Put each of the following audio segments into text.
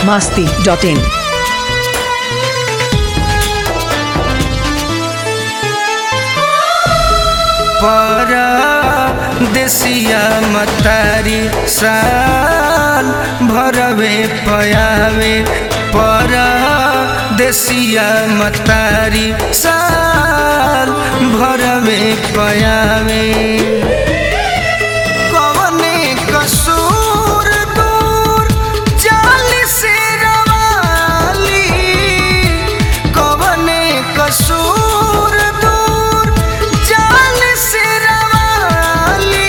biharmasti.in परदेसिया मतारी साल भरवे पयावे परदेसिया मतारी साल भरवे पयावे कवने कसूर दूर जाली से रवाली कवने कसूर दूर जाली से रवाली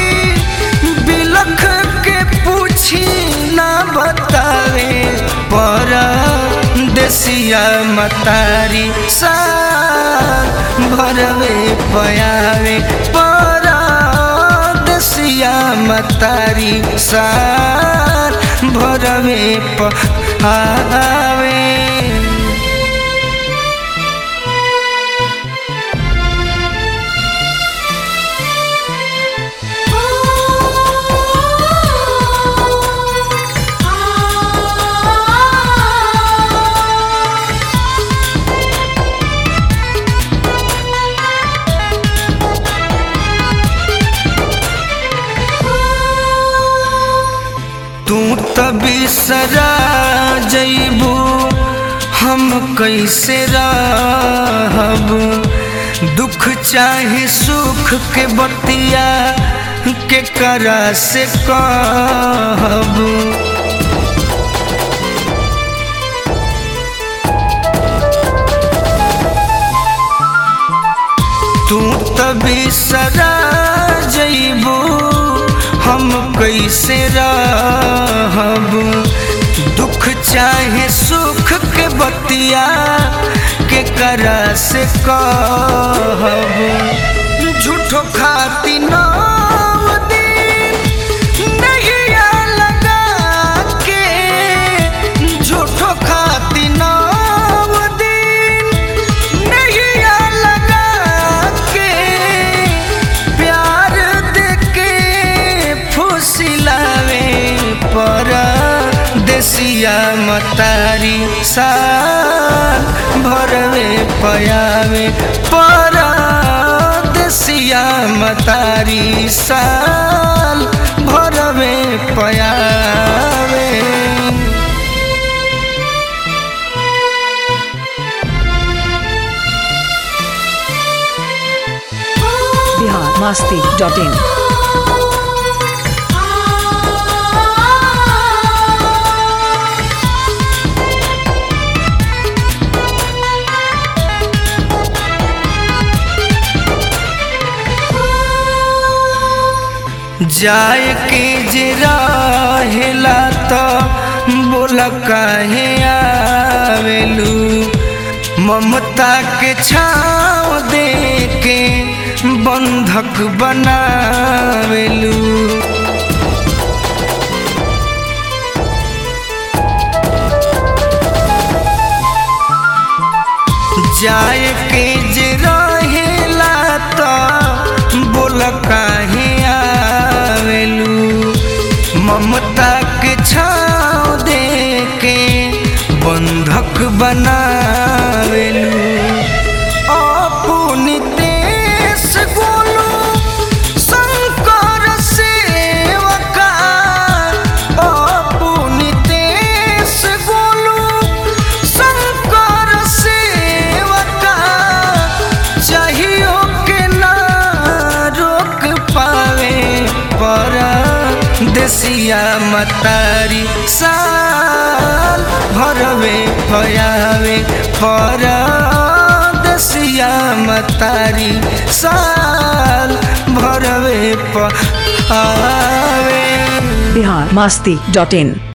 बिलख के पूछी ना बतावे पर देसिया मतारी सा भरवे पयावे पर देसिया मतारी सार भरवे पहावे तू त बिसरा जइबू हम कैसे रहब दुख चाहे सुख के बतिया के करा से कहब तू त बिसरा जइबू हम कैसे रहब दुख चाहे सुख के बतिया के करा से कहब झूठो खाती नाम दिन नहिया लगा के झूठो खाती नाम दिन नहिया लगा के प्यार देके फुसिलावे पर देसिया मतारी साल भरवे पयावे पर देसिया मतारी साल भरवे पयावे biharmasti.in जाए के जे रहेला त बोला काहे आवेलू ममता के छाँव दे के बंधक बनावेलू जाए के जे रहेला त बोल काहे आवेलू ममता के छाँव दे के बंधक बनावेलू अपनी देश गोलू शंकर सेवका अपनी देश गोलू शंकर सेवका चाहियो के ना रोक पावे पर देसिया मतारी साल भरवे भयावे पर देसिया मतारी साल भरवे पावे biharmasti.in